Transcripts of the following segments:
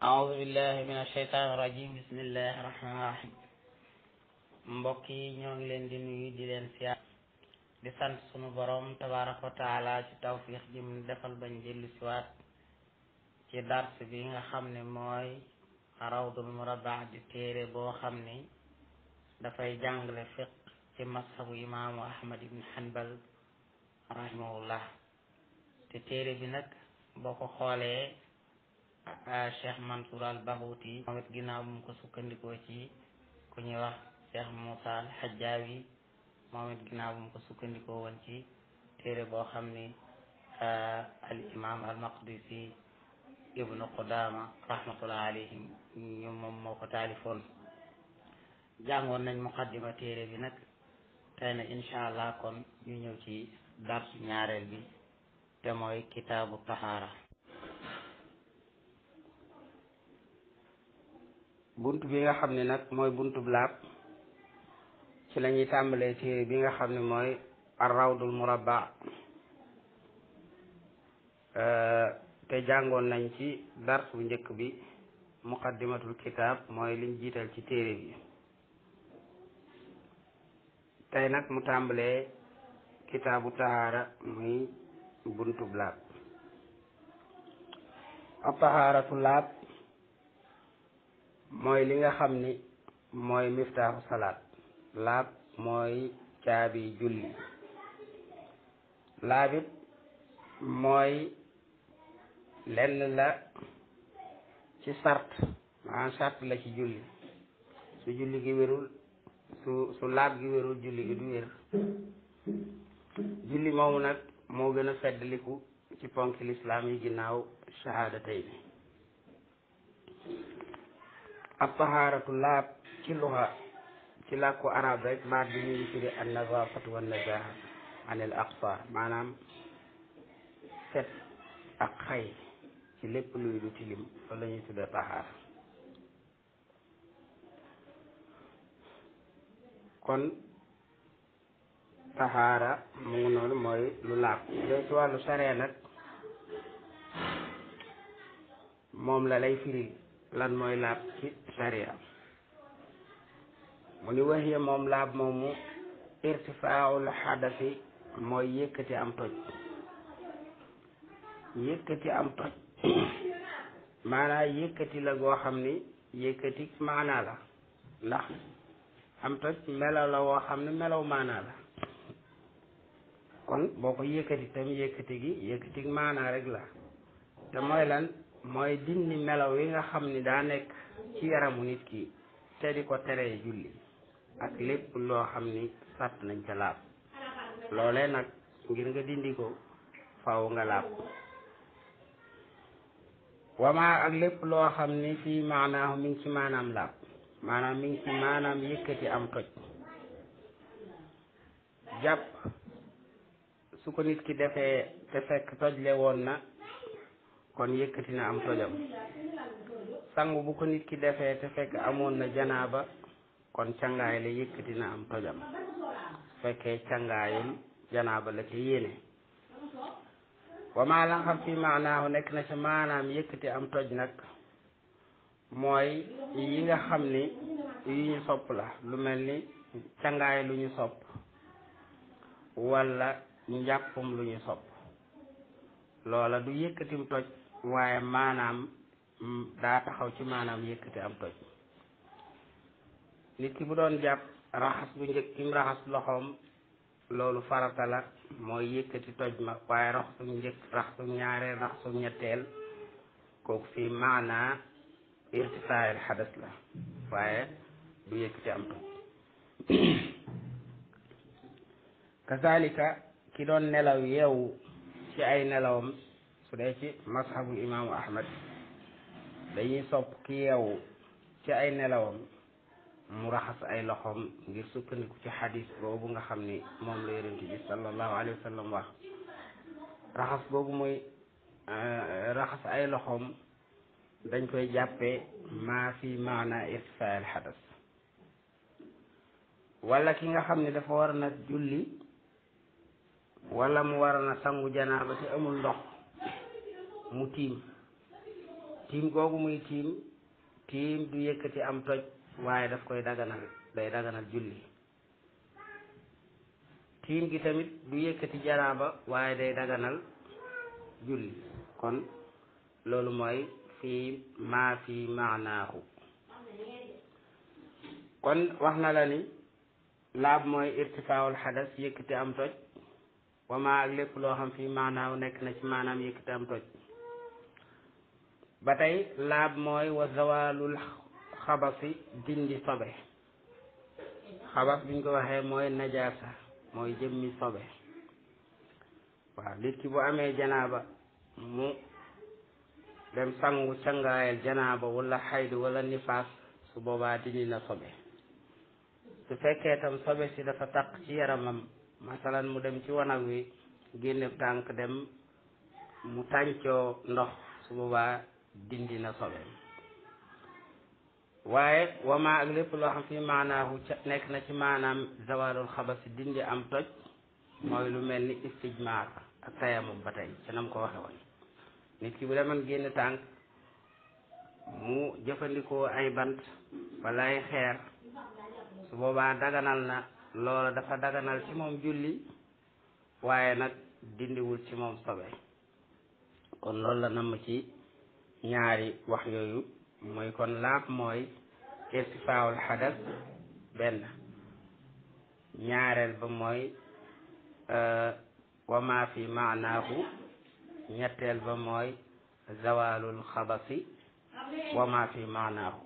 أعوذ بالله من الشيطان الرجيم بسم الله الرحمن الرحيم mbokk yi ñoo ngi leen di nuyu di leen siyaar di sant sunu borom tabaraka wa taala ci tawfiix ji mu defal bañ jëllu siwaat ci dars bi nga xam ne mooy rawdul murabba di téere boo xam ni dafay jàngale fiq ci mashabu imaamu ahmad ibn hanbal rahimahullah te téere bi nag boo ko xoolee cheikh mansour al bahuti moom it ginnaaw bu mu ko sukkandikoo ci ku ñuy wax cheikh moussa al hajjawi moom it ginnaaw bu mu ko sukkandikoo woon ci téere boo xam ni al imam al maqdisi ibnu qudama rahmatullah alayhim ñu moom moo ko taalifoon jàngoon nañ muqaddima téere bi nag tey na incha allah kon ñu ñëw ci darsu ñaareel bi te mooy kitaabu tahaara bunt bi nga xam ne nag mooy buntu laab ci la ñuy tàmbalee téere bi nga xam ne mooy arrawdul murabba te jàngoon nañ ci dars bu njëkk bi muqaddimatul kitaab mooy liñ jiital ci téere bi tey nag mu tàmbalee kitaabu tahaara muy buntub laab a tahaaratu laab mooy li nga xam ni mooy miftaaxu salaat laab mooy caabi julli laabit mooy lenn la ci sart maanaam sart la ci julli su julli gi wérul su su laab gi wérul julli gi du wér julli moomu nag moo gën a feddaliku ci ponki lislaam yi ginnaaw shahaadatay ni ab tahaaratu laab ci luxa ci làkku arab rek baat bi ñuy firi an nazafatu wa nazaha anil aqsar maanaam set ak xay ci lépp luy du tilim loolu la ñuy tuddee tahaara kon tahaara mu ngi noonu mooy lu laab de ci wàllu saree nag moom la lay firi lan mooy laab ci sariya mu ni waxiya moom laab moomu irtifaaul xadasi mooy yëkkati am toj yëkkati am toj maanaa yëkkati la goo xam ni yëkkati maanaa la ndax am toj melaw la woo xam ne melaw maanaa la kon boo ko yëkkati tam yëkkati gi yëkkati maanaa rek la te mooy lan mooy dindi melaw yi nga xam ni daa nekk ci yaramu nit ki te di ko teree julli ak lépp loo xam ni sàtt nañ ca laab loolee nag ngir nga dindi ko faw nga laab wamaa ak lépp loo xam ni fii maanaahu mi ngi ci maanaam laab maanaam mi ngi ci maanaam yëkkati am toj jàpp su ko nit ki defee te fekk tojle woon na kon yëkkati na am tojam sangu bu ko nit ki defee te fekk amoon na janaaba kon cangaay la yëkkati na am tojam fekkee cangaayul janaaba la ca yéene wa maa la xam fi maanaahu nekk na ca maanaam yëkkati am toj nag mooy yi nga xam ni yu ñu sopp la lu mel ni cangaay lu ñu sopp walla njàppum lu ñu sopp loola du yëkkatim toj waaye maanaam daa taxaw ci maanaam yëkkati am toj nit ki bu doon jàpp raxas bu njëkk kim raxas loxoom loolu farata la mooy yëkkati toj ma waaye raxasum njëkk raxasum ñaareel raxasum ñetteel kooku fii maanaa irtifaayil xadas la waaye du yëkkati am toj kazalika ki doon nelaw yeewu ci ay nelawam su dee ci mashabu imaamu ahmad dañuy sopp ki yeewu ci ay nelawam mu raxas ay loxoom ngir sukkandiku ci xadis boobu nga xam ni moom la yonent bi sallallahu alayhi wa sallam wax raxas boobu mooy raxas ay loxoom dañ koy jàppee maa fi maana irtifaa al xadas wala ki nga xam ne dafa war na julli wala mu war na sangu janaaba te amul ndox mu tiim tiim googu muy tiim tiim du yëkkati am toj waaye daf koy daganal day daganal julli tiim gi tamit du yëkkati janaaba waaye day daganal julli kon loolu mooy fii maa fii maanaahu kon wax na la ni laab mooy irtifaawul xadas yëkkati am toj wa maa ak lépp loo xam fii maanaahu nekk na ci maanaam yëkkati am toj ba tey laab mooy wa zawalul xabasi dindi sobe xabas biñ ko waxee mooy najaasa mooy jëmmi sobe waaw nit ki bu amee janaaba mu dem sangu cangaayal janaaba wala xaydu wala nifaas su boobaa dindi na sobe su fekkee tam sobe si dafa taq ci yaramam masalan mu dem ci wanag wi génne tànk dem mu tàncoo ndox su boobaa dindi na sobe waaye wama ak lépp loo xam fi maanaahu ca nekk na ci maanaam zawalul xabasi dindi am toj mooy lu mel ni istijmaar ak tayamum ba tey ca nam ko waxe woon nit ki bu demoon génn tànk mu jëfandikoo ay bant wala ay xeer su boobaa daganal na loola dafa daganal ci moom julli waaye nag dindiwul ci moom sobe kon loolu la namm ci ñaari wax yooyu mooy kon laab mooy irtifaawul xadas benn ñaareel ba mooy wa ma fi maanaahu ñetteel ba mooy zawalul xabasi wa ma fi maanaahu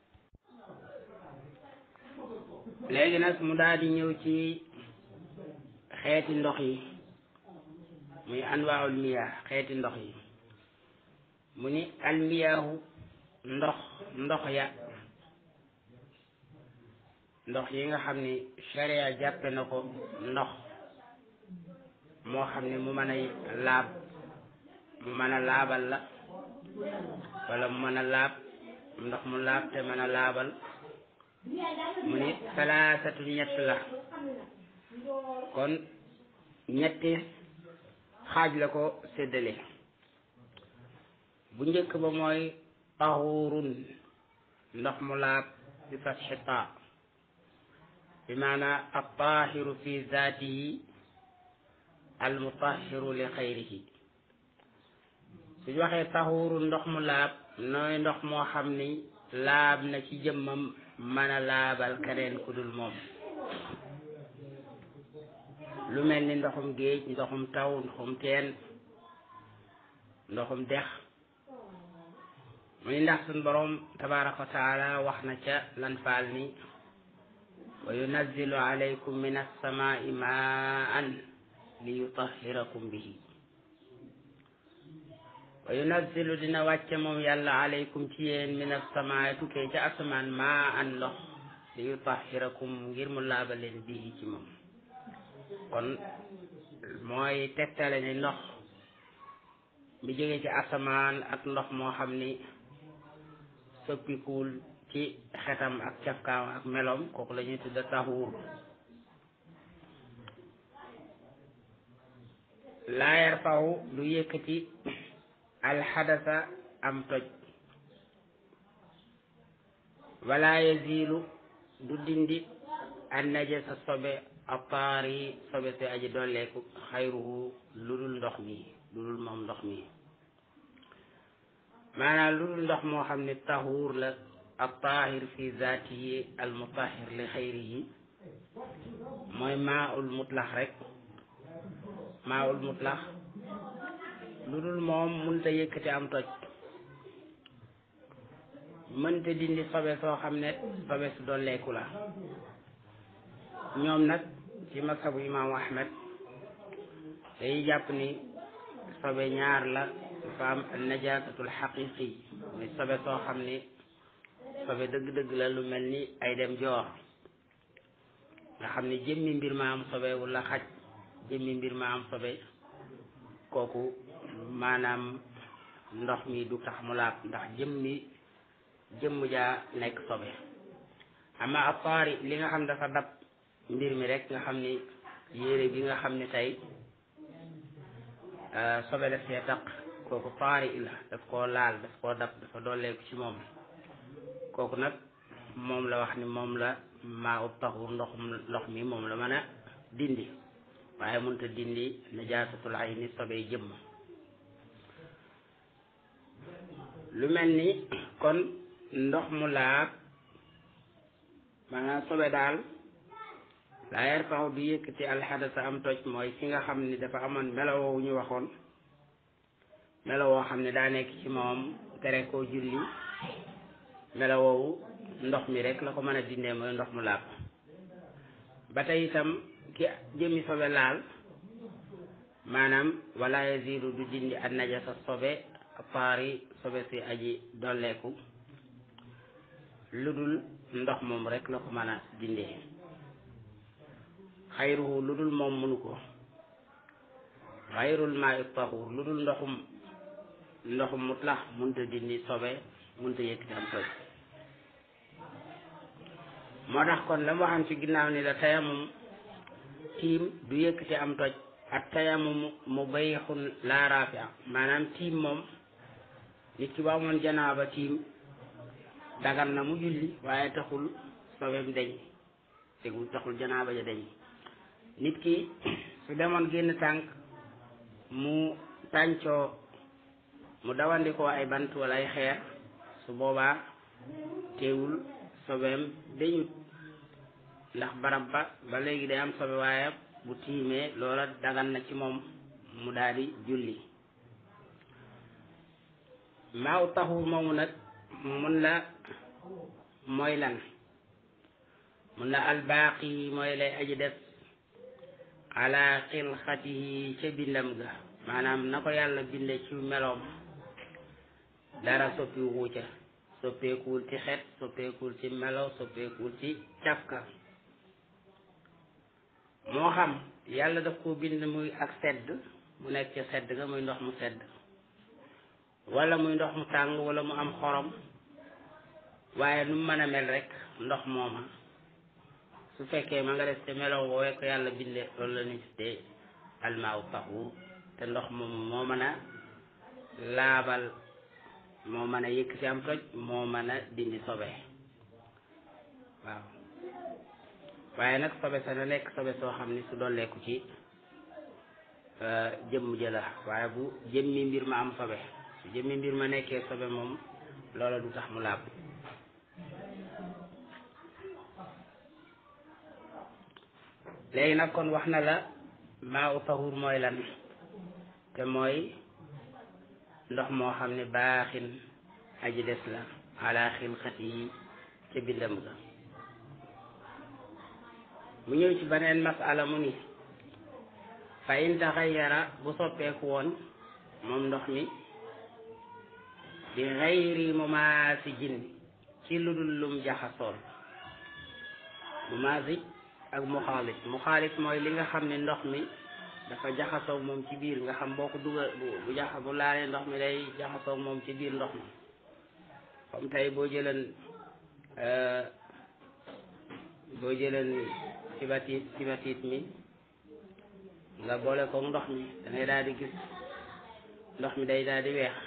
léegi nag mu daal di ñëw ci xeeti ndox yi muy anwaawul miyaa xeeti ndox yi mu ni almiyaahu ndox ndox ya ndox yi nga xam ni sharia jàppe na ko ndox moo xam ni mu mën a laab mu mën a laabal la wala mu mën a laab ndox mu laab te mën a laabal mu ni salaasatu ñett la kon ñetti xaaj la ko séddale bu njëkk ba mooy taxurun ndox mu laab bi fatxi taa bi maanaa altahiru fi zaatihi almutahiru li xayrihi suñ waxee taxurun ndox mu laab nooy ndox moo xam ni laab na ci jëmmam mën a laabal keneen ku dul moom lu mel ni ndoxum géej ndoxum taw ndoxum teen ndoxum dex muy ndax suñ boroom tabaraka wa taala wax na ca lan faal ni wa yunazzilu alaykum min alsamai maan li yutahirakum bihi wa yunazzilu dina wàcce moom yàlla alaykum ci yéen min alsamaai tukkee ca asamaan maan ndox li yutahirakum ngir mu laabaleen bihi ci moom kon mooy tegtale ni ndox bi jóge ci asamaan ak ndox moo xam ni soppikuwul ci xetam ak cafkaam ak meloom kooku la ñuy tudda taxuur laa yarfahu du yëkkati alxadasa am toj wala yazilu du dindi an najasa sobe ataari sobe si aji dolleeku xayruhu lu dul ndox mi lu dul moom ndox mi maanaam lu dul ndox moo xam ne tahuur la attahir fi zaatihi almutahir li xayrihi mooy maa ul mutlax rek maa ul mutlax lu dul moom mënta yëkkati am toj mënta dindi sobe soo xam ne sobe su dolleeku la ñoom nag ci masabu imaamu ahmed day jàpp ni sobe ñaar la dafa am najasatul xaqiqi muy sobe soo xam ni sobe dëgg-dëgg la lu mel ni ay dem joor nga xam ni jëmmi mbir ma am sobe wala xaj jëmmi mbir ma am sobe kooku maanaam ndox mi du tax mu laab ndax jëmmi jëmm jaa nekk sobe ama apaari li nga xam dafa dab mbir mi rek nga xam ni yére bi nga xam ni tey sobe daf see taq kooku taari la daf koo laal daf koo dab dafa dooleeku ci moom kooku nag moom la wax ni moom la maa ub taxur ndoxum ndox mi moom la mën a dindi waaye mënta dindi najaasatul ayni sobee jëmm lu mel ni kon ndox mu laab maanaam sobe daal laa yarfaxu du yëkkati alxadasa am toj mooy ki nga xam ni dafa amoon melowoo ñu waxoon melowoo xam ne daa nekk ci moom tere koo julli melowoowu ndox mi rek la ko mën a dindee mooy ndox mu laab ba tey itam ki jëmmi sobe laal maanaam wala yazidu du dindi an najasa sobe paari sobe si aji dolleeku lu dul ndox moom rek la ko mën a dindee xayruhu lu dul moom mënu ko xayrul maa taxur lu dul ndoxum ndoxum mutlax mënta dindi sobe mënta yëkkati am toj moo tax kon la mu waxam ci ginnaaw ni la tayamum tiim du yëkkati am toj ak tayamum mu bayixun laa rafia maanaam tiim moom nit ki ba amoon janaaba tiim dagan na mu julli waaye taxul sobeem deñ tegul taxul janaaba ja deñ nit ki su demoon génn tànk mu tàncoo mu dawandikoo ay bant wala ay xeer su boobaa teewul sobeem dañut ndax barab ba ba léegi day am sobe waaye bu tiimee loola dagan na ci moom mu daal di julli maaw taxu moomu nag mun la mooy lan mun la albaaqi mooy lay aji def ala xilxatihi ca bindam ga maanaam na ko yàlla binde ci meloom dara soppiwu ca soppeekuwul ci xet soppeekuwul ci melo soppeekuwul ci cafka moo xam yàlla daf ko bind muy ak sedd mu nekk ca sedd ga muy ndox mu sedd wala muy ndox mu tàng wala mu am xorom waaye nu mu mën a mel rek ndox mooma su fekkee ma nga def te melo woowee ko yàlla binde loolu la ñu tuddee almaaw taxuur te ndox moom moo mën a laabal moo mën a yëkkati am toj moo mën a dindi sobe waaw waaye nag sobe sa na nekk sobe soo xam ni su dolleeku ci jëmm jëla waaye bu jëmmi mbir ma am sobe su jëmmi mbir ma nekkee sobe moom loola du tax mu laab léegi nag kon wax na la maa u tahur mooy lan te mooy ndox moo xam ne baaxin aji des la ala xilxat yi ca bindam ga mu ñëw ci beneen masala mu ni fa in taxayyara bu soppeeku woon moom ndox mi bi xayri mumaasijin ci lu dul lum jaxasool mumaasij ak muxaalit muxaalit mooy li nga xam ne ndox mi dafa jaxasoog moom ci biir nga xam boo ko dugal bu jaxa bu laalee ndox mi day jaxasoog moom ci biir ndox mi comme tey boo jëleen boo jëleen sibatit sibatit mi nga boole koog ndox mi da ngay daal di gis ndox mi day daal di weex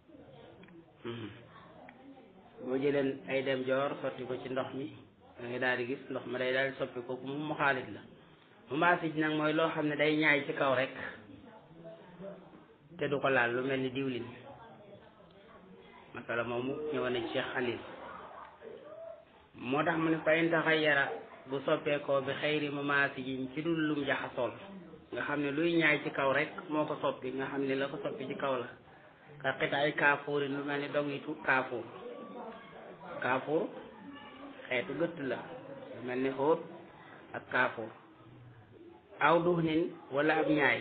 boo jëleen ay dem joor sotti ko ci ndox mi da ngay daal di gis ndox ma day daal di soppi kooku mu xaalit la mu maasij nag mooy loo xam ne day ñaay ci kaw rek te du ko laal lu mel ni diwlin masala moomu ñëwoon na ci Cheikh Xalil moo tax mu ne fa in taxayyara bu soppeekoo bi xayri mu maasijin ci dul lum jaxasool nga xam ne luy ñaay ci kaw rek moo ko soppi nga xam ne la ko soppi ci kaw la ka xit ay kaafuurin lu mel ni dogitu kaafuur kaafuur xeetu gëtt la lu mel ni xóot ak kaafuur aw duxnin wala ab ñaay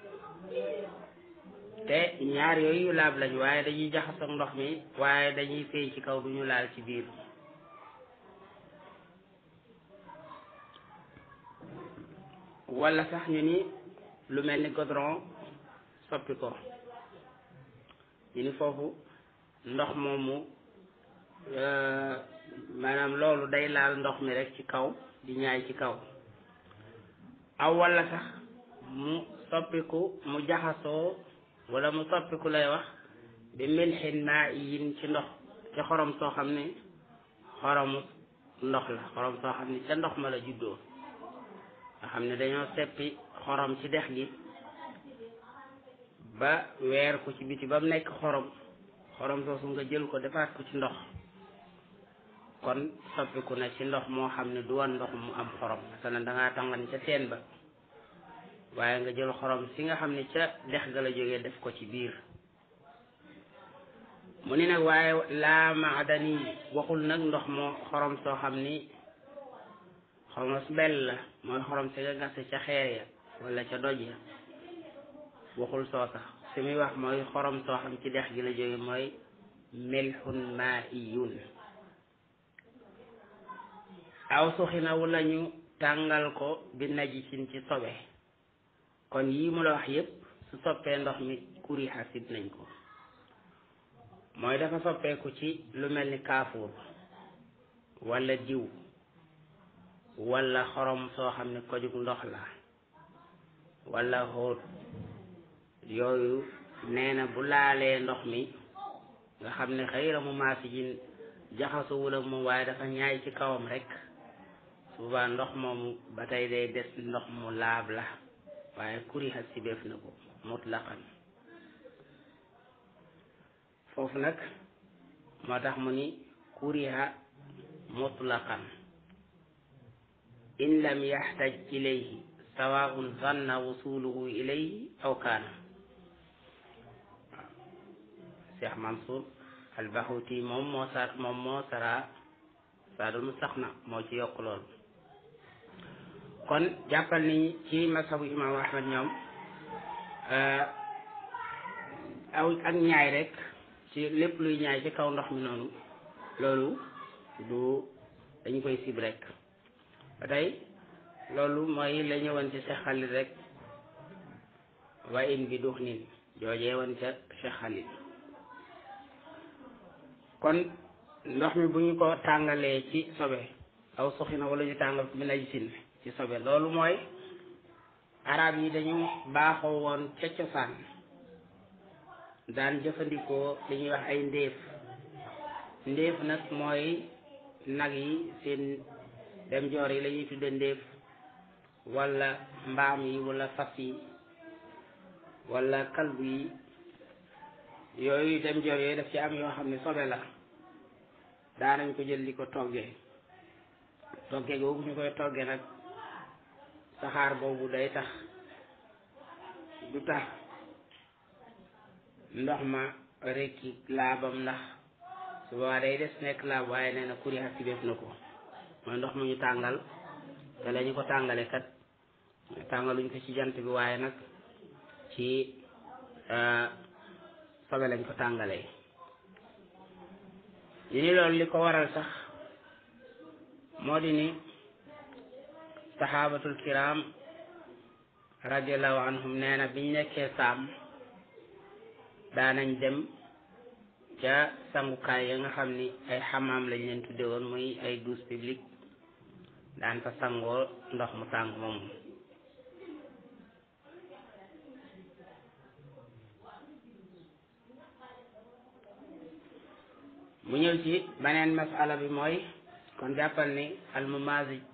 te ñaar yooyu yu laab lañ waaye dañuy jaxasoo ndox mi waaye dañuy feeñ ci kaw duñu laal ci biir wala sax ñu ni lu mel ni goudron soppi ko ñu ni foofu ndox moomu maanaam loolu day laal ndox mi rek ci kaw di ñaay ci kaw aw wala sax mu soppiku mu jaxasoo wala mu soppiku lay wax bi milxin maa yin ci ndox ci xorom soo xam ne xoromu ndox la xorom soo xam ne ca ndox ma la juddoo nga xam ne dañoo seppi xorom ci dex gi ba weer ko ci biti ba mu nekk xorom xorom soosu nga jël ko defaat ko ci ndox kon soppiku na ci ndox moo xam ne du woon ndox mu am xorom masalan da ngaa tàngan ca teen ba waaye nga jël xorom si nga xam ne ca dex ga la jógee def ko ci biir mu ni nag waaye laa maadani waxul nag ndox moo xorom soo xam ni xomos bel la mooy xorom si nga gase ca xeer ya wala ca doj ya waxul soo sax si muy wax mooy xorom soo xam ci dex gi la jóge mooy milxun maiyun aw suxina wala ñu tàngal ko bi najisin ci sobe kon yii mu la wax yépp su soppee ndox mi kuri xasit nañ ko mooy dafa soppeeku ci lu mel ni kaafuur wala diw wala xorom soo xam ne kojug ndox la wala xóot yooyu nee na bu laalee ndox mi nga xam ne xëyra mu maasi jin jaxasowul ak moom waaye dafa ñaay ci kawam rek souvent ndox moomu ba tey day des ndox mu laab la waaye kuriha sibeef na ko mutlaqan foofu nag moo tax mu ni kuriha mutlaqan in lam yaxtaj ilayhi sawaun zanna wusuluhu ilayhi aw kaana waaw Cheikh Mansour albahuti moom moo sar moom moo sara saadul mustaxna moo ci yokk loolu kon jàppal ni ci masabu imaamu ahmad ñoom aw ak ñaay rek ci lépp luy ñaay ci kaw ndox mi noonu loolu du dañu koy sib rek ba tey loolu mooy la ñëwoon ci Cheikh Khalil rek wa in bi dux nin joojee woon ca Cheikh Khalil kon ndox mi bu ñu ko tàngalee ci sobe aw soxina wala ñu tàngal ko bi najisin ci sobe loolu mooy arab yi dañu baaxoo woon ca cosaan daan jëfandikoo li ñuy wax ay ndéef ndéef nag mooy nag yi seen dem joor yi la ñuy tudde ndéef wala mbaam yi wala fas yi wala kalbu yi yooyu dem joor yooyu daf ci am yoo xam ne sobe la daanañ ko jël di ko toggee toggee googu ñu koy toggee nag saxaar boobu day tax du tax ndox ma rekki laabam ndax su boobaa day des nekk laab waaye nee na kuri xasi def na ko mooy ndox mu ñu tàngal te la ñu ko tàngale kat tàngaluñ ko ci jant bi waaye nag ci sobe lañ ko tàngalee ñu ni loolu li ko waral sax moo di ni saxaabatul kiram radiallahu anhum nee na biñ nekkee saam daanañ dem ca sangukaay ya nga xam ni ay xamaam lañ leen tudde woon muy ay douche publique daan fa sangoo ndox mu tàng moomu mu ñëw ci beneen masala bi mooy kon jàppal ni almumazij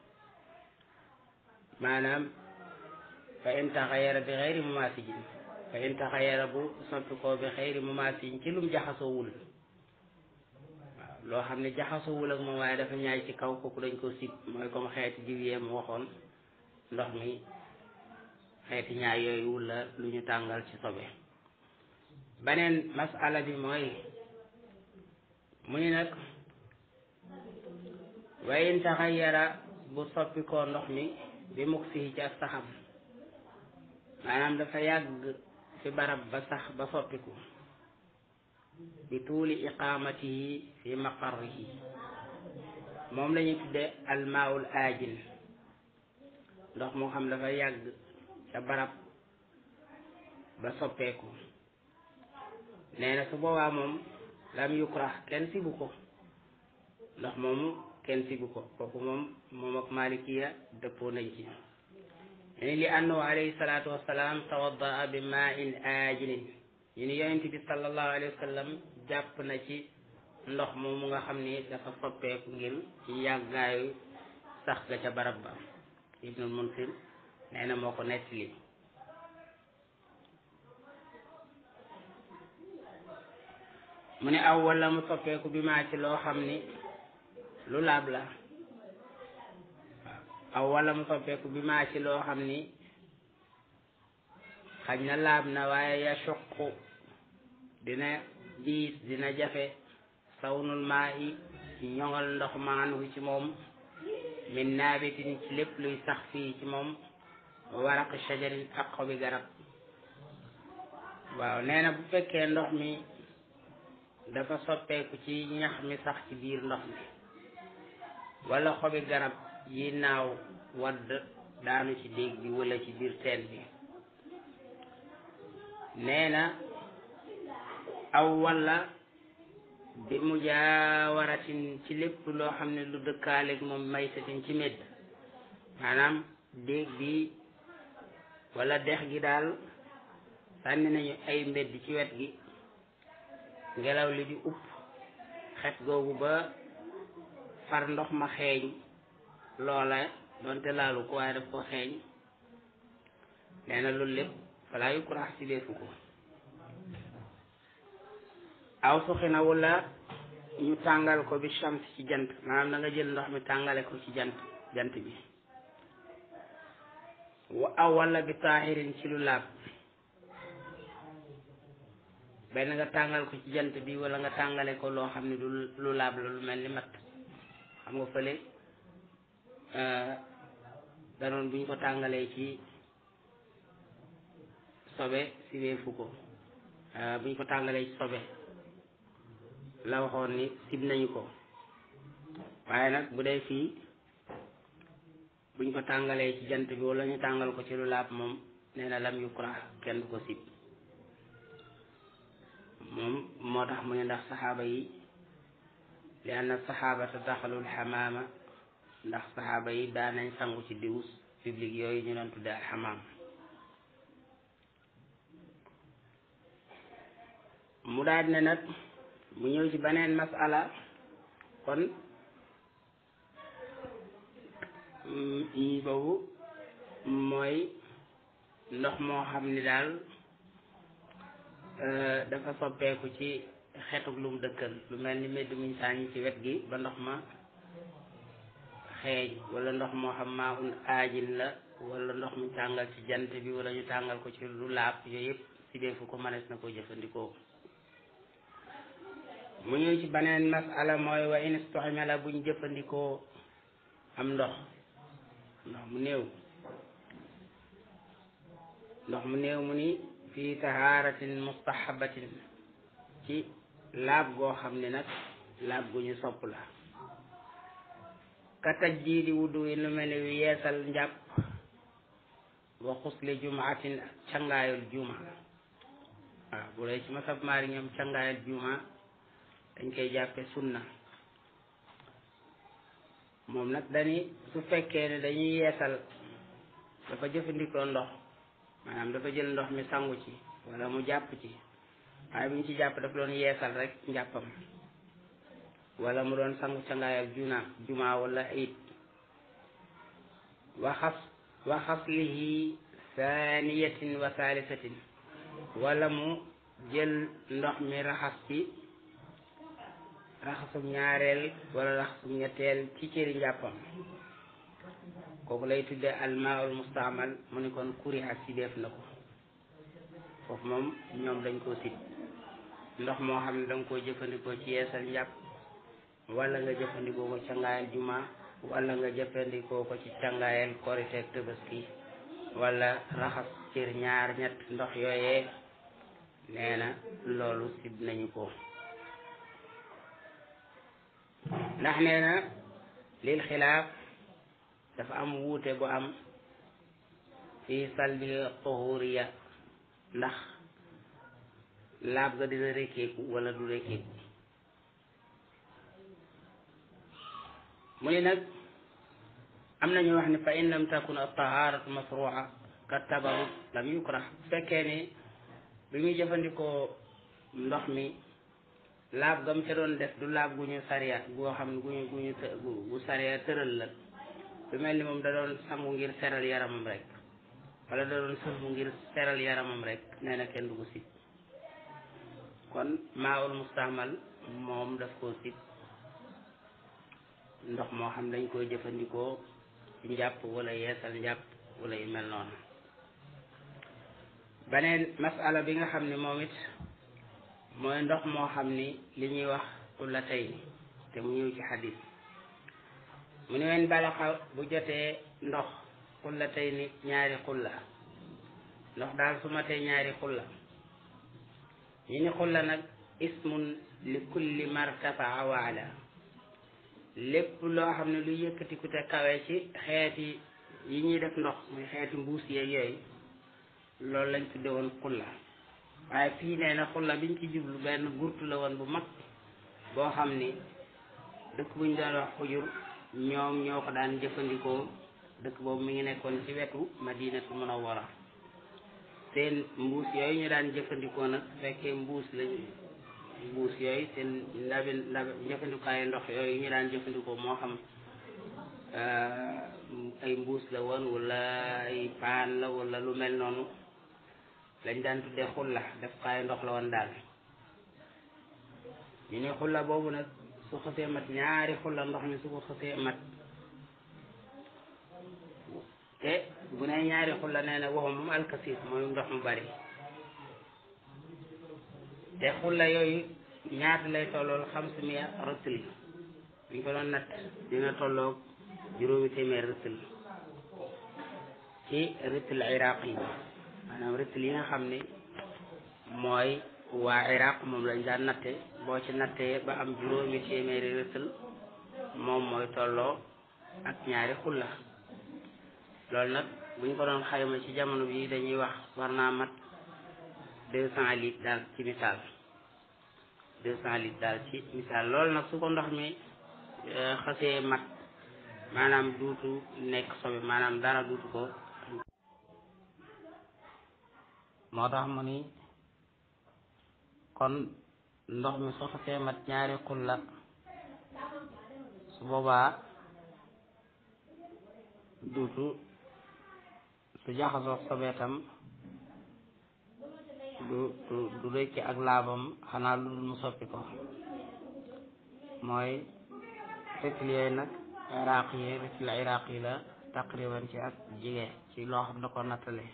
maanaam fa in taxayara bi xeyri mumasijin fa in taxayara bu soppi ko bi xeyri mumasijin ci lum jaxasoowul waaw loo xam ne jaxasoowul ak moom waaye dafa ñaay ci kaw kooku dañ ko sib mooy comme xeeti diw mu waxoon ndox mi xeeti ñaay yooyu wula lu ñu tàngal ci sobe beneen masala bi mooy mu ni nag wa in taxayara bu soppi koo ndox mi bi muk fii ci ak saxam maanaam dafa yàgg fi barab ba sax ba soppiku bi tuuli iqaamatihi fi maqarrihi moom la ñuy tudde almaawul aajin ndox moo xam dafa yàgg ca barab ba soppeeku nee na su boobaa moom lam yukrah kenn sibu ko ndox moomu kenn sibu ko kooku moom moom ak malikiya dëppoo nañ ci ni li annahu alayhi salaatu wassalaam tawaddaa bi maa in aajilin ñu ni yonent bi sallallahu alayhi wa sallam jàpp na ci ndox moomu nga xam ni dafa soppeeku ngir yàggaayu sax ga ca barab ba ibnul munsir nee na moo ko nettali mu ne aw wala mu soppeeku bi maa ci loo xam ni lu laab la aw wala mu soppeeku bi maa ci loo xam ni xaj na laab na waaye ya suqu dina diis dina jafe sawnul maa i ñoŋal ndox maanu ci moom min naabitin ci lépp luy sax fii ci moom waraq shajarin ak xobi garab waaw nee na bu fekkee ndox mi dafa soppeeku ci ñax mi sax ci biir ndox mi wala xobi garab yi naaw wadd daanu ci déeg bi wala ci biir teen bi nee na aw wala bi mujaawaratin ci lépp loo xam ne lu dëkkaaleeg moom maytatin ci medd maanaam déeg bi wala dex gi daal sànni nañu ay mbedd ci wet gi ngelaw li di upp xet googu ba far ndox ma xeeñ loola doonte laalu ko waaye daf ko xeeñ nee na loolu lépp falaa yukrax si deefu ko aw suxina wala ñu tàngal ko bi shams ci jant maanaam da nga jël ndox mi tàngale ko ci jant jant bi wa aw wala bi taaxirin ci lu laab benn nga tàngal ko ci jant bi wala nga tàngale ko loo xam ne du lu laab la lu mel ni mat xam nga fële danoon bu ñu ko tàngalee ci sobe si weefu ko bu ñu ko tàngalee ci sobe la waxoon ni sib nañu ko waaye nag bu dee fii buñ ko tàngalee ci jant bi wala ñu tàngal ko ci lu laab moom nee na lam yukra kenn du ko sib moom moo tax mu ne ndax saxaaba yi li anna saxaabata daxalul xamaama ndax saxaaba yi daan nañ sangu ci diwus public yooyu ñu doon tudde alxamaam mu daal ne nag mu ñëw ci beneen masala kon yi boobu mooy ndox moo xam ni daal dafa soppeeku ci xetuk lu mu dëkkal lu mel ni medd muñ sàññ ci wet gi ba ndox ma xeeñ wala ndox moo xam maa un aajin la wala ndox mu tàngal ci jant bi wala ñu tàngal ko ci lu laab yooyu yëpp si deefu ko mënees na ko jëfandikoo mu ñëw ci beneen masala mooy wa in istuxmala buñ jëfandikoo am ndox ndox mu néew ndox mu néew mu ni fii tahaaratin mustahabatin ci laab goo xam ne nag laab gu ñu sopp la ka tajjiidi wudu yi lu mel ni yeesal njàpp wa xusli jumaatin ak cangaayul juma waaw bu dee ci masab maari ñoom cangaayul juma dañ koy jàppe sunna moom nag dañuy su fekkee ne dañuy yeesal dafa jëfandikoo ndox maanaam dafa jël ndox mi sangu ci wala mu jàpp ci waaye bu ñu ci jàpp dafa doon yeesal rek njàppam wala mu doon sangu cangaayal juna juma wala it waxas waxaslihi saaniyatin wa saalisatin wala mu jël ndox mi raxas ci raxasum ñaareel wala raxasum ñetteel ci cëri njàppam kooku lay tudde almaul mustaamal mu ni kon kuri ak si def na ko foofu moom ñoom dañ koo sit ndox moo xam ne danga koo jëfandikoo ci yeesal njàpp wala nga jëfandikoo ko cangaayal juma wala nga jëfandikoo ko ci cangaayal korite ak tabaski wala raxas cër ñaar ñett ndox yooyee nee na loolu sib nañu ko ndax nee na lil xilaaf dafa am wuute bu am fii salbil tuhuriya ndax laab ga dina rekkeeku wala du rekkeeku mu ni nag am nañu wax ni fa in lam takun at-taharatu masru'a ka tabarut lam yukrah bu fekkee ni bi muy jëfandikoo ndox mi laab gam ca doon def du laab gu ñu sariya goo xam ne gu ñu gu ñu gu sariya tëral la lu mel ni moom da doon sangu ngir seral yaramam rek wala da doon sëlmu ngir seral yaramam rek nee na kenn du ko sib kon maawul mustahmal moom daf koo sib ndox moo xam dañ koy jëfandikoo ci njàpp wala yeesal njàpp wala yu mel noonu beneen masala bi nga xam ni moom it mooy ndox moo xam ni li ñuy wax xulla tey te mu ñëw ci xadis mu ne wen balaxa bu jotee ndox xulla tey ni ñaari xulla ndox daal su matee ñaari xulla ñu ni xulla nag ismun li kulli martafaa waala lépp loo xam ne lu yëkkatiku te kawe ci xeeti yi ñuy def ndox muy xeeti mbuus yeeg yooyu loolu lañ tudde woon xulla waaye fii nee na xulla biñ ci jublu benn gurtu la woon bu mag boo xam ni dëkk buñ doon wax xujur ñoom ñoo ko daan jëfandikoo dëkk boobu mi ngi nekkoon ci wetu madinatu munawwara seen mbuus yooyu ñu daan jëfandikoo nag fekkee mbuus lañu mbuus yooyu seen ndabi ndab jëfandikaayu ndox yooyu ñu daan jëfandikoo moo xam ay mbuus la woon wala ay paan la wala lu mel noonu lañ daan tuddee xulla def kaayu ndox la woon daal ñu ne xulla boobu nag su xësee mat ñaari xulla ndox mi su ko xësee mat te bu ne ñaari xulla nee na waxu moom alkasiir mooy ndox mu bari te xulla yooyu ñaata lay tollool xamsu miya rëtl buñ ko doon natt dina tolloog juróomi téeméer rëtl ci rëtl iraq yi maanaam rëtl yi nga xam ne mooy waa iraq moom lañ daan natte boo ci nattee ba am juróomi téeméeri rëtl moom mooy tolloo ak ñaari xulla loolu nag bu ñu ko doon xayma ci jamono bi dañuy wax war naa mat deux cent litres daal ci misaal deux cent litres daal ci misaal loolu nag su ko ndox mi xasee mat maanaam duutu nekk sobe maanaam dara duutu ko moo tax mu ni kon ndox mi su xasee mat ñaari xulla su boobaa duutu su jaxasoo sobeetam du du du rëcc ak laabam xanaa lu dul mu soppi ko mooy rëtl yooyu nag iraq yi rëtl iraq yi la taqriban ci ak jige ci loo xam da ko nattale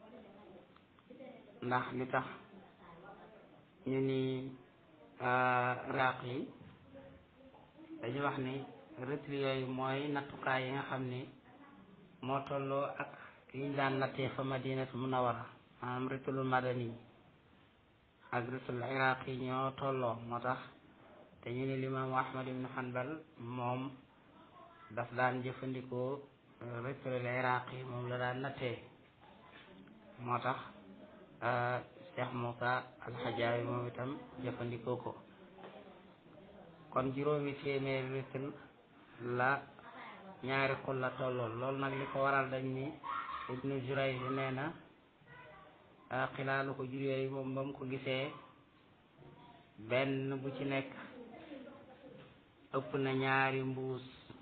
ndax li tax ñu ni iraq yi dañu wax ni rëtl yooyu mooy nattukaay yi nga xam ni moo tolloo ak liñ daan nattee fa madinatu munawara maanaam rëtlu madani ak rëtlu iraq yi ñoo tolloo moo tax te ñu ne limaamu ahmad ibnu hanbal moom daf daan jëfandikoo rëtlu iraq yi moom la daan nattee moo tax cheikh moussa alxajaawi moom itam jëfandikoo ko kon juróomi téeméeri rëtl la ñaari xul la tollool loolu nag li ko waral dañ ni ibnu Jurayj nee na xilaalu ko jur yooyu moom ba mu ko gisee benn bu ci nekk ëpp na ñaari mbuus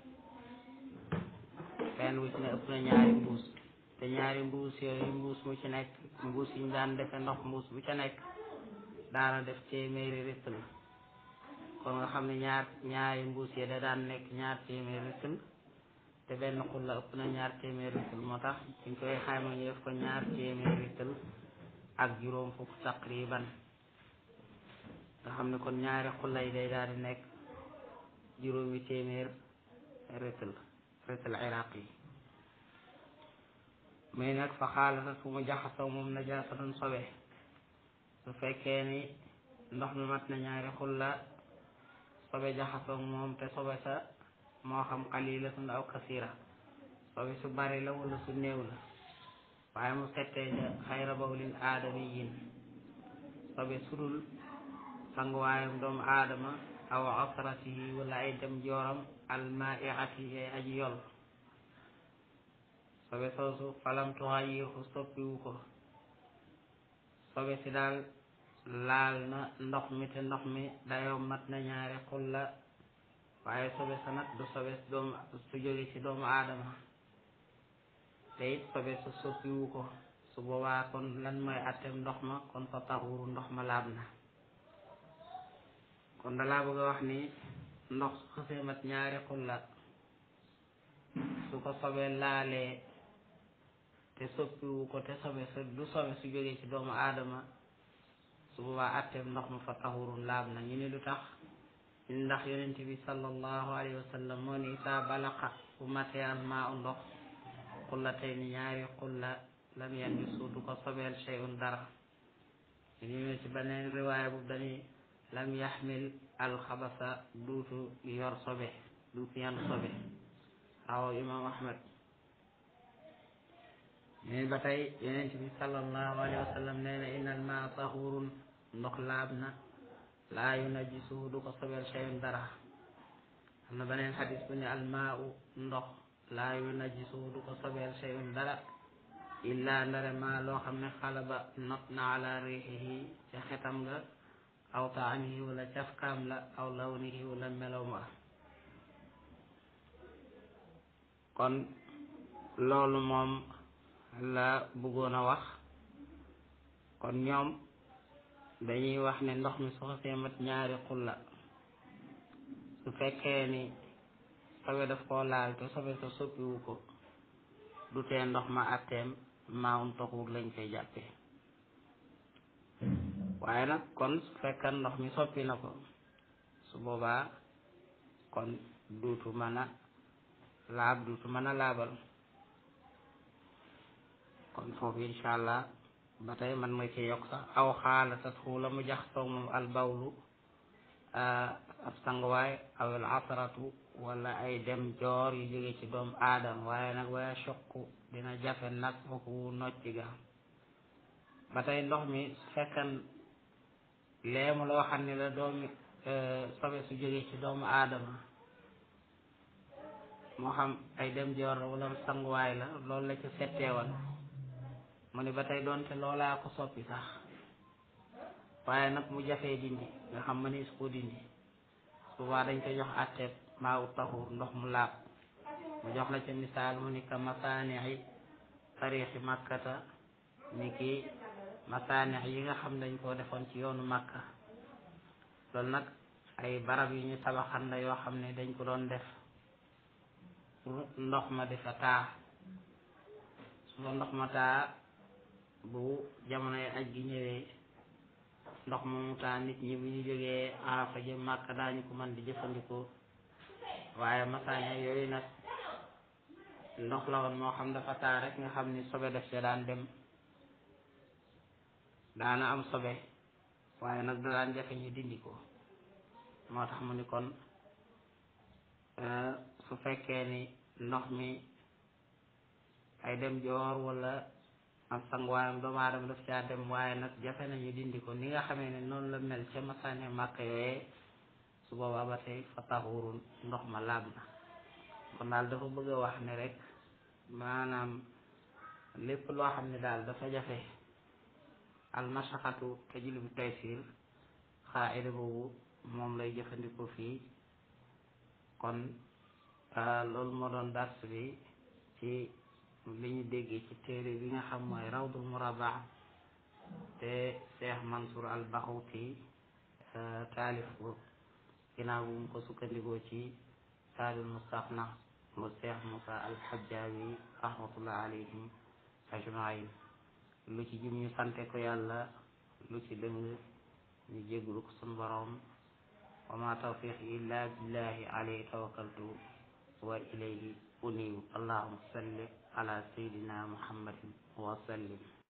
benn bu ci nekk ëpp na ñaari mbuus te ñaari mbuus yooyu mbuus mu ci nekk mbuus yi ñu daan defe ndox mbuus bu ca nekk daana def téeméeri rëtl kon nga xam ne ñaar ñaari mbuus yi da daan nekk ñaar téeméeri rëtl te benn xul la ëpp na ñaar téeméeri rëtl moo tax dañ koy xayma ñu def ko ñaar téeméeri rëtl ak juróom fukk taqriban nga xam ne kon ñaari xulla yi day daal di nekk juróomi téeméer rëtl rëtl iraq yi muy nag fa xaalata su mu jaxasoo moom najaasa doon sobe su fekkee ni ndox mi mat na ñaari xulla sobe jaxasoo moom te sobe sa moo xam qalilatun aw kasira sobe su bari la wala su néew la waaye mu settee ja xayra bawlin aadamiyin sobe sudul sanguwaayam doomu aadama aw asratihi wala ay dem jooram almaiati ay aji yol sobe soosu falam tuxayiru soppiwu ko sobe si daal laal na ndox mi te ndox mi dayoo mat na ñaari xulla waaye sobe sa nag du sobe doomu su jóge ci doomu aadama te it sobe sa soppiwu ko su boobaa kon lan mooy attem ndox ma kon fa taxuru ndox ma laab na kon dalaa bëgg a wax ni ndox su xësee mat ñaari xulla su ko sobee laalee te soppiwu ko te sobe sa du sobe su jógee ci doomu aadama su boobaa atteem ndox ma fa taxurun laab na ñu ni lu tax ñu ndax yonent bi sallallahu alayhi wa sallam moo ni saa balaqa bu matériel maa u ndox xulla tey ni ñaari xulla lam yan bi suudu ko sobeel shay'un dara ñu ñëwee ci beneen riwaaya bu dañuy lam yaxmil alxabasa duutu yor sobe duutu yan sobe rawaw imam ahmad ñeen ba tey yonent bi sallallahu alayhi wa sallam nee na innal maa tahurun ndox laab na laa yunajjisuhu du ko sobeel shay'un dara am na beneen xadis bu ne almaa u ndox laa yunajjisuhu du ko sobeel shay'un dara illa ndare maa loo xam ne xalaba not na ala riixihi ca xetam nga aw taamihi wala cafkaam la aw lawnihi wala melow ma kon loolu moom la bëggoon a wax kon ñoom dañuy wax ne ndox mi su xasee mat ñaari xulla su fekkee ni sobe daf koo laal te sobe sa soppiwu ko du tee ndox ma atteem maawum taxuur lañ koy jàppee waaye nag kon su fekkan ndox mi soppi na ko su boobaa kon duutu mën a laab duutu mën a laabal kon foofu incha allah ba tey man ma ci yokk sax aw xaala tat xuula mu jax toog moom albawlu ab sanguwaay aw al asratu wala ay dem joor yu jóge ci doomu aadam waaye nag waya soqu dina jafe nag foofu nocci ga ba tey ndox mi su fekkan leemu loo xam ne la doomi sobe su jóge ci doomu aadama moo xam ay dem joor wala sanguwaay la loolu la ci setteewal mu ne ba tey doonte loolaa ko soppi sax waaye nag mu jafee dindi nga xam ma ni su ko dindi souvent dañ koy jox àtteeb maa u taxur ndox mu laab mu jox la ca misaal mu ni ka masaanixi tariixi màkkata ni ki masaanix yi nga xam dañ koo defoon ci yoonu màkka loolu nag ay barab yu ñu tabaxan la yoo xam ne dañ ko doon def pour ndox ma di fa taa su ko ndox ma taa bu jamonoy aj gi ñëwee ndox moomu taa nit ñi bu ñu jógee arafa jëm màkka daañu ko mën di jëfandikoo waaye masaane yooyu nag ndox la woon moo xam dafa taa rek nga xam ni sobe def see daan dem daana am sobe waaye nag da daan jafe ñu dindi ko moo tax mu ni kon su fekkee ni ndox mi ay dem joor wala am sanguwaayam doomu aadama daf caa dem waaye nag jafe nañu dindi ko ni nga xamee ne noonu la mel ca masaane màkk yooyee su boobaa ba tey fa taxurun ndox ma laab na kon daal dafa bëgg a wax ne rek maanaam lépp loo xam ne daal dafa jafe almashaxatu tajlibu taysir xaaida boobu moom lay jëfandikoo fii kon loolu moo doon dars bi ci li ñu déggee ci téere bi nga xam mooy rawdul murabaa te Cheikh Mansour al Baxuti taalif ko ginnaaw bu mu ko sukkandikoo ci saadul mustaqna mu Cheikh Moussa al Xajjaawi rahmatullah alayhim ajmain lu ci jum ñu sante ko yàlla lu ci dëng ñu jégglu ko sun borom wa ma tawfiq illa billahi alayhi tawakkaltu wa ilayhi unibu allahumma salli ala sayyidina muhammadin wa sallim